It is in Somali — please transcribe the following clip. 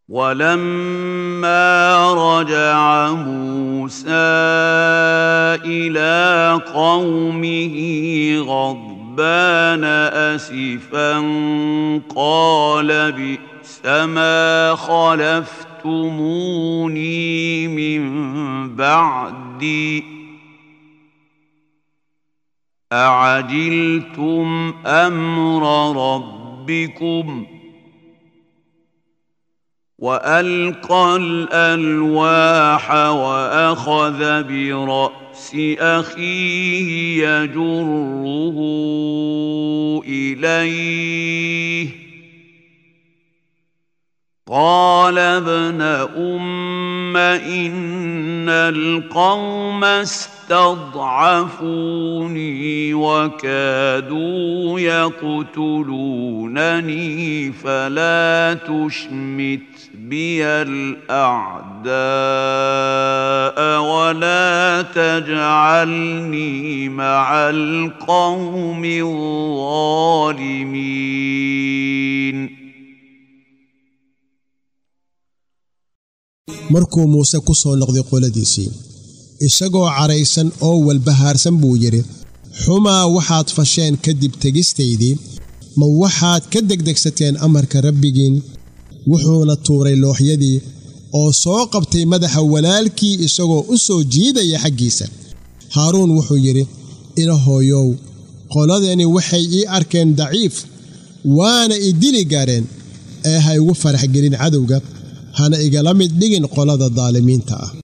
ولما رجع موسى الى قومه غضبان اسفا قال بئس ما خلفتموني من بعدي اعجلتم امر ربكم والقى الالواح واخذ براس اخيه يجره اليه قال ابن ام ان القوم استضعفوني وكادوا يقتلونني فلا تشمت بي الاعداء ولا تجعلني مع القوم الظالمين markuu muuse ku soo noqday qoladiisii isagoo cadhaysan oo walbahaarsan buu yidhi xumaa waxaad fasheen kadib tegistaydii ma waxaad ka degdegsateen amarka rabbigiin wuxuuna tuuray looxyadii oo soo qabtay madaxa walaalkii isagoo u soo jiidaya xaggiisa haaruun wuxuu yidhi ilahooyow qoladani waxay ii arkeen daciif waana i dili gaareen ee ha igu farax gelin cadowga hana igala mid dhigin qolada daalimiinta ah